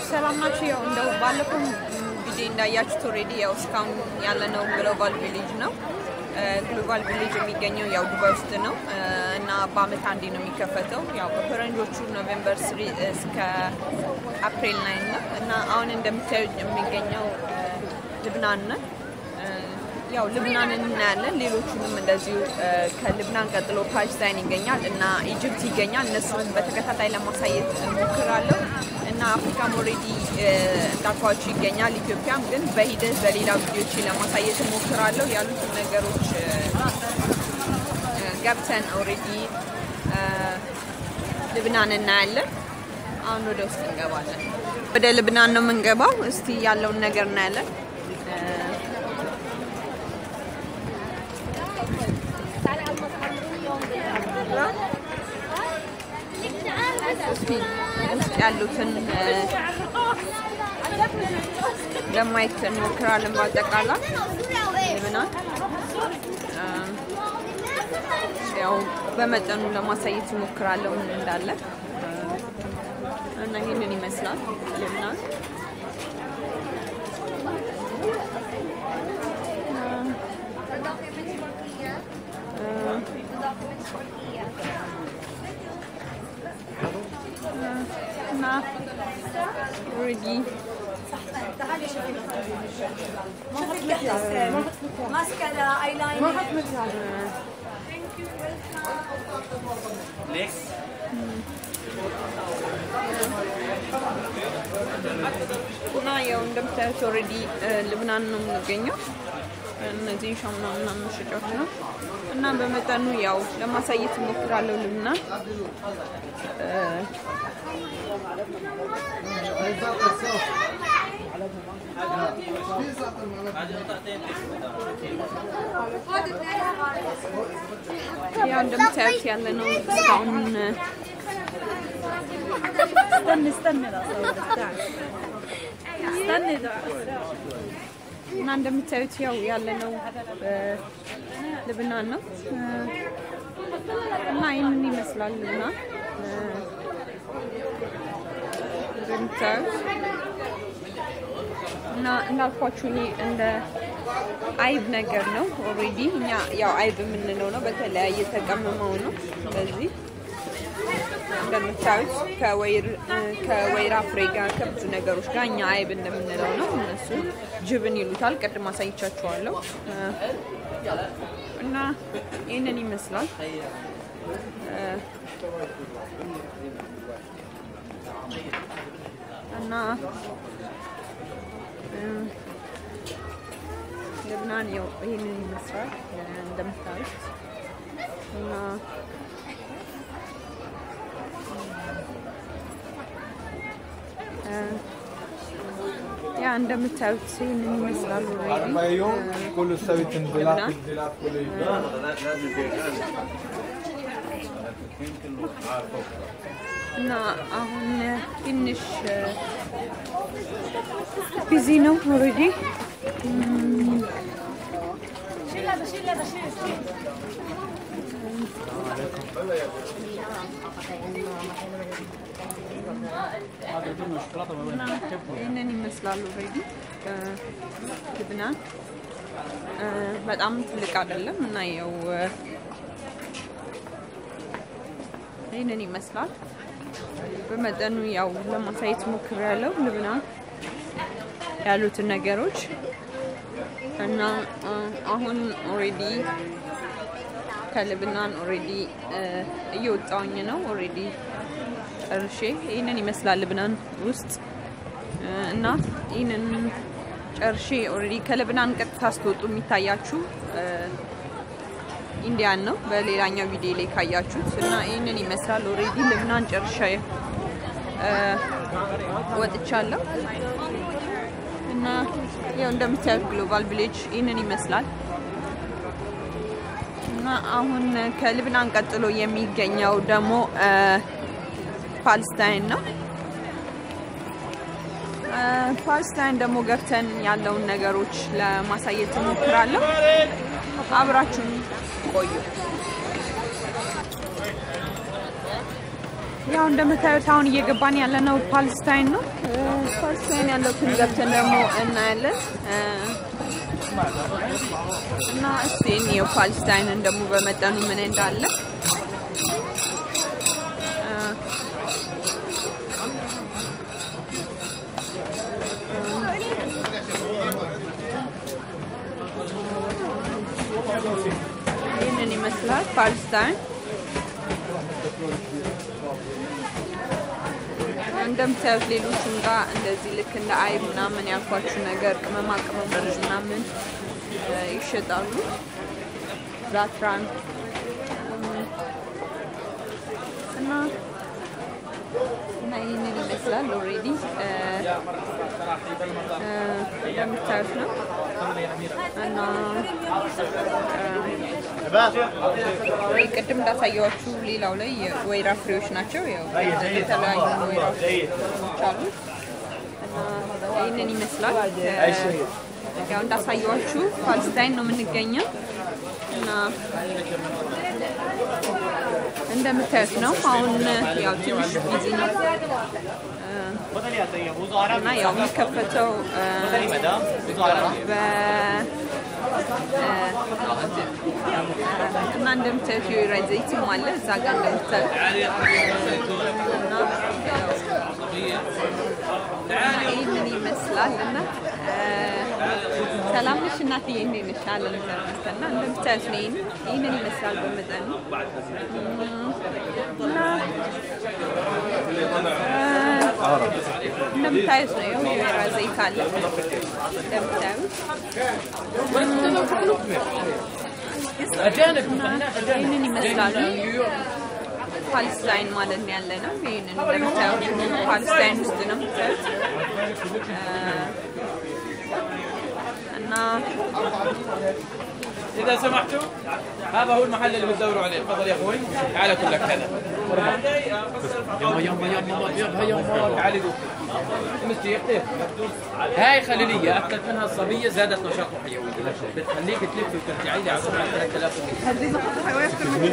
ሰላም ናችሁ? ያው እንደው ባለፈው ቪዲዮ እንዳያችሁት ኦልሬዲ ያው እስካሁን ያለነው ግሎባል ቪሌጅ ነው። ግሎባል ቪሌጅ የሚገኘው ያው ዱባይ ውስጥ ነው እና በአመት አንዴ ነው የሚከፈተው። ያው በፈረንጆቹ ኖቬምበር ስሪ እስከ አፕሪል ናይን ነው እና አሁን እንደምታዩት የሚገኘው ልብናን ነው። ያው ልብናንን እናያለን። ሌሎቹንም እንደዚሁ ከልብናን ቀጥሎ ፓለስታይን ይገኛል እና ኢጅፕት ይገኛል። እነሱን በተከታታይ ለማሳየት እሞክራለሁ እና አፍሪካም ኦልሬዲ እንዳልኳችሁ ይገኛል። ኢትዮጵያም ግን በሂደት በሌላ ቪዲዮች ለማሳየት እሞክራለሁ። ያሉትን ነገሮች ገብተን ኦልሬዲ ልብናን እናያለን። አሁን ወደ ውስጥ እንገባለን። ወደ ልብናን ነው የምንገባው። እስቲ ያለውን ነገር እናያለን። እስቲ ውስጥ ያሉትን ለማየት እንሞክራለን። በአጠቃላይ ልብናን ያው በመጠኑ ለማሳየት እሞክራለሁ ምን እንዳለ እና ይህንን ይመስላል ልብናን። እና ኦልሬዲ ماسكارا ايلاينر እና ያው እንደምታዩት ኦልሬዲ ልብናን ነው የምንገኘው። እነዚህ ሻምና ምናምን መሸጫዎች ነው እና በመጠኑ ያው ለማሳየት እሞክራለሁ ልብናን ያው እንደምታዩት ያለ ነው እስካሁን استني استني لا صور استني ده እና እንደምታዩት ያው ያለ ነው ልብናን ነው እና ይህንን ይመስላል ልብናን እንደምታዩት እና እንዳልኳችሁ ይሄ እንደ አይብ ነገር ነው። ኦልሬዲ እኛ ያው አይብ የምንለው ነው። በተለያየ ተቀምመው ነው በዚህ እንደምታዩት ከወይራ ፍሬ ጋር ከብዙ ነገሮች ጋር እኛ አይብ እንደምንለው ነው። እነሱ ጅብን ይሉታል። ቅድም አሳይቻችኋለሁ እና ይህንን ይመስላል። እና ልብናን ያው ይህንን ይመስላል እንደምታዩት እና ያ እንደምታዩት ይህንን ይመስላል። أربع يوم كله سوي تنزيلات تنزيلات كله يبقى እና አሁን ትንሽ ቢዚ ነው ኦልሬዲ شيل هذا شيل هذا شيل ይህንን ይመስላል ኦልሬዲ ልብናን በጣም ትልቅ አይደለም እና ያው ይህንን ይመስላል። በመጠኑ ያው ለማሳየት ሞክሬያለሁ ልብናን ያሉትን ነገሮች እና አሁን ኦልሬዲ ከልብናን ኦልሬዲ እየወጣውኝ ነው። ኦልሬዲ ጨርሼ ይህንን ይመስላል ልብናን ውስጥ እና ይህንን ጨርሼ ኦልሬዲ ከልብናን ቀጥታ ስትወጡ የሚታያችሁ ኢንዲያን ነው በሌላኛው ቪዲዮ ላይ ካያችሁት እና ይህንን ይመስላል። ኦልሬዲ ልብናን ጨርሻ ወጥቻለሁ እና ያው እንደምታዩት ግሎባል ቪሌጅ ይህንን ይመስላል እና አሁን ከልብናን ቀጥሎ የሚገኘው ደግሞ ፓለስታይን ነው። ፓለስታይን ደግሞ ገብተን ያለውን ነገሮች ለማሳየት እሞክራለሁ። አብራችሁን ቆዩ። ያው እንደምታዩት አሁን እየገባን ያለነው ፓለስታይን ነው። እ፣ ፓለስታይን ያለውን ገብተን ደግሞ እናያለን እ፣ እና እስቲ እንየው ፓለስታይንን ደግሞ በመጠኑ ምን እንዳለ እ፣ ይህንን ይመስላል ፓለስታይን። እንደምታዩት ሌሎችም ጋር እንደዚህ ልክ እንደ አይብ ምናምን ያልኳችሁ ነገር ቅመማ ቅመሞች ምናምን እ፣ ይሸጣሉ። ዛትራን እም፣ እና እና ይህንን ይመስላል ኦልሬዲ እንደምታዩት ነው እና እ፣ ቅድም እንዳሳየዋችሁ ሌላው ላይ የወይራ ፍሬዎች ናቸው። ያው የተለያዩ ወይራ ፍሬዎች አሉ እና ይህንን ይመስላል። እ፣ ያው እንዳሳየዋችሁ ፓለስታይን ነው የምንገኘው እና እንደምታዩት ነው። አሁን ያው ትንሽ ቢዚ ነው እ፣ እና ያው የሚከፈተው እ፣ በ እ፣ እና እንደምታዩት የወይራ ዘይትም አለ እዛ ጋር እንደምታዩት እና ያው እና ይህንን ይመስላል እና እ፣ ሰላም ነሽ እናትዬ፣ እንዴት ነሽ? አለን እግዚአብሔር እና እንደምታዩት ነው ይህን ይህንን ይመስላል በመጠኑ እም፣ እና እ፣ እንደምታዩት ነው ይኸው የወይራ ዘይት አለ እንደምታዩት ይህንን ይመስላሉ። ፓለስታይን ማለት ነው ያለ ነው። ይህንን እንደምታዩት ፓለስታይን ውስጥ ነው የምታዩት እ፣ እና اذا سمحتوا هذا هو المحل اللي بتدوروا عليه تفضل يا اخوي تعال اكل لك هذا يما يما يما يما يما تعالي دوق مسكي يختف هاي خليليه اكلت منها الصبيه زادت نشاط وحيويه بتخليك تلف وترجعي لي على طول على 3000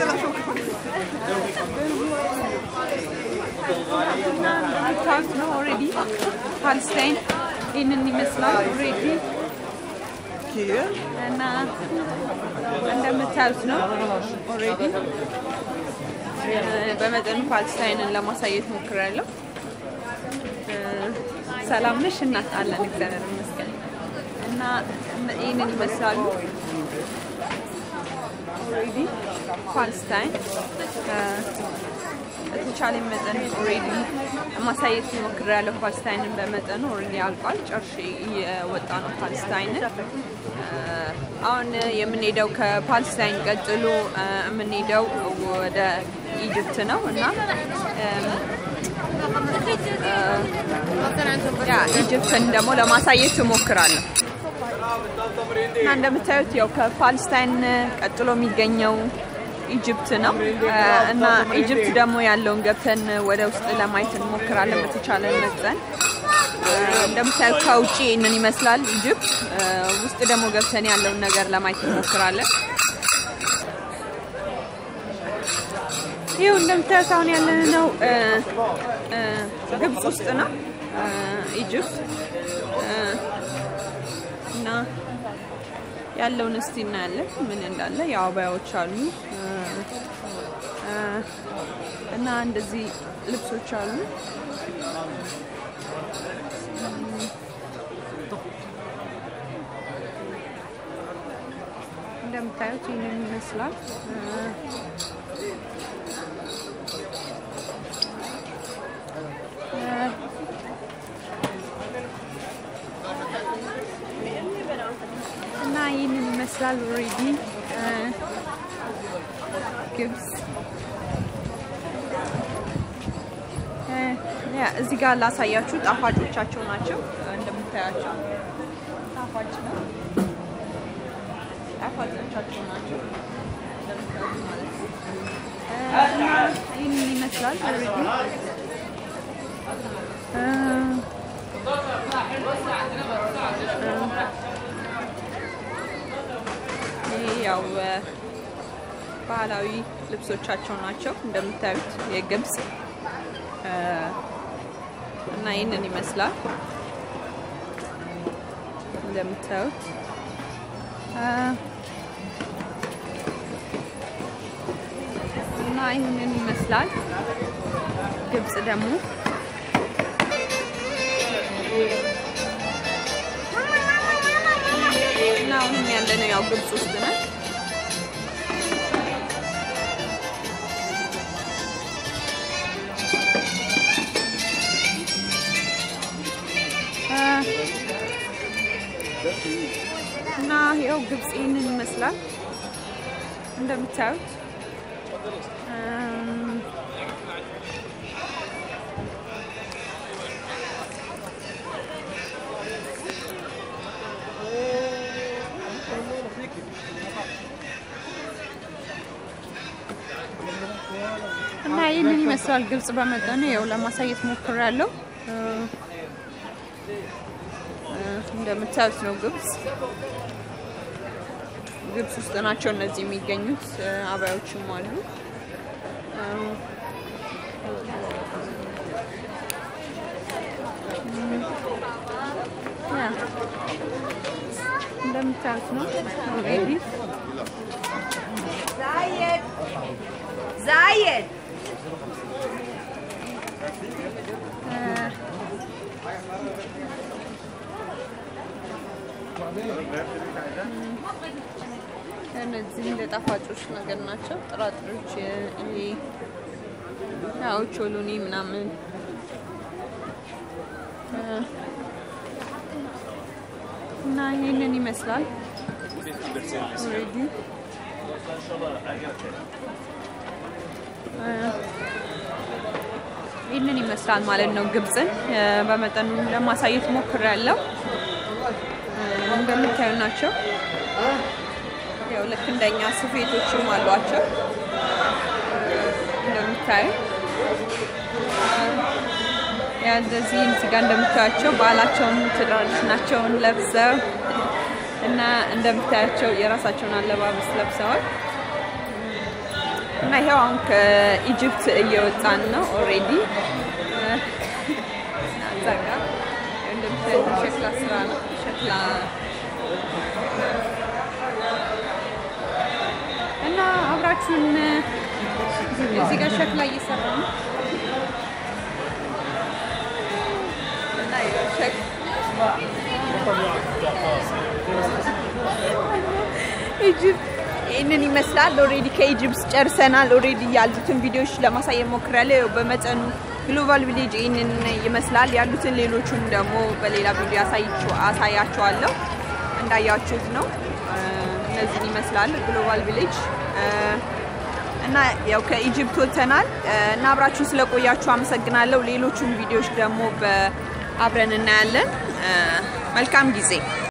እንደምታዩት ነው ኦልሬዲ ፓለስታይን ይህንን ይመስላል ኦልሬዲ እና እንደምታዩት ነው ኦልሬዲ በመጠኑ ፓለስታይንን ለማሳየት ሞክሬያለሁ። እ፣ ሰላም ነሽ እናት? አለን እግዚአብሔር ይመስገን። እና ይህንን ይመስላሉ ኦልሬዲ ፓለስታይን እ፣ በተቻለ መጠን ኦልሬዲ ማሳየት ሞክሬያለሁ። ፓለስታይንን በመጠኑ ኦልሬዲ አልቋል። ጨርሼ እየወጣ ነው ፓለስታይንን። እ፣ አሁን የምንሄደው ከፓለስታይን ቀጥሎ እ፣ የምንሄደው ወደ ኢጅፕት ነው እና እም፣ ያ ኢጅፕትን ደግሞ ለማሳየት እሞክራለሁ። እና እንደምታዩት ያው ከፓለስታይን ቀጥሎ የሚገኘው ኢጅፕት ነው እ፣ እና ኢጅፕት ደግሞ ያለውን ገብተን ወደ ውስጥ ለማየት እንሞክራለን በተቻለ መጠን። እ፣ እንደምታዩት ከውጭ ይህንን ይመስላል ኢጅፕት። እ፣ ውስጥ ደግሞ ገብተን ያለውን ነገር ለማየት እንሞክራለን። ይኸው እንደምታዩት አሁን ያለነው እ፣ እ፣ ግብጽ ውስጥ ነው እ፣ ኢጅፕት እ፣ እና ያለውን እስቲ እናያለን ምን እንዳለ። ያው አበያዎች አሉ እ፣ እ፣ እና እንደዚህ ልብሶች አሉ። እንደምታዩት ይህንን ይመስላል። እ፣ እ፣ እና ይህንን ይመስላል ኦልሬዲ ግብጽ እ፣ ያ እዚህ ጋር ላሳያችሁ ጣፋጮቻቸው ናቸው እንደምታያቸው ጣፋጭ ነው ጣፋጮቻቸው ናቸው እንደምታዩት ማለት ነው እ፣ እና ይህንን ይመስላል ኦልሬዲ እ፣ ይሄ ያው እ፣ ባህላዊ ልብሶቻቸው ናቸው እንደምታዩት የግብጽ እና ይህንን ይመስላል እንደምታዩት እና ይህንን ይመስላል። ግብጽ ደግሞ እና አሁንም ያለነው ያው ግብጽ ውስጥ ነን። እና ያው ግብጽ ይህንን ይመስላል እንደምታዩት እና ይህንን ይመስላል ግብጽ በመጠኑ ያው ለማሳየት ሞክሬያለሁ። እንደምታዩት ነው ግብጽ ግብጽ ውስጥ ናቸው እነዚህ የሚገኙት። አባዮችም አሉ። እንደምታዩት ነው ኦልሬዲ زايد زايد እነዚህ እንደ ጣፋጮች ነገር ናቸው። ጥራጥሬዎች ይሄ ያው ቾሎኒ ምናምን እና ይህንን ይመስላል ኦልሬዲ ይህንን ይመስላል ማለት ነው። ግብጽን በመጠኑ ለማሳየት ሞክሬያለሁ። እንደምታዩ ናቸው። ያው ልክ እንደኛ ስፌቶችም አሏቸው እንደምታዩ ያ እንደዚህ እዚህ ጋር እንደምታያቸው ባህላቸውን ትራዲሽናቸውን ለብሰው እና እንደምታያቸው የራሳቸውን አለባበስ ለብሰዋል እና ይሄው አሁን ከኢጅፕት እየወጣን ነው ኦልሬዲ እዛ ጋር እንደምታዩት ሸክላ ስራ ነው ሸክላ እና አብራችሁን እዚህ ጋር ሸክላ እየሰራ ነው እና ሸክ ኢጅፕት ይህንን ይመስላል። ኦልሬዲ ከኢጅፕት ጨርሰናል። ኦልሬዲ ያሉትን ቪዲዮዎች ለማሳየት ሞክሬያለሁ። ያው በመጠኑ ግሎባል ቪሌጅ ይህንን ይመስላል። ያሉትን ሌሎቹን ደግሞ በሌላ ቪዲዮ አሳያችኋለሁ። እንዳያችሁት ነው። እነዚህን ይመስላል ግሎባል ቪሌጅ እና ያው ከኢጅፕት ወጥተናል እና አብራችሁን ስለቆያችሁ አመሰግናለሁ። ሌሎቹን ቪዲዮዎች ደግሞ አብረን እናያለን። መልካም ጊዜ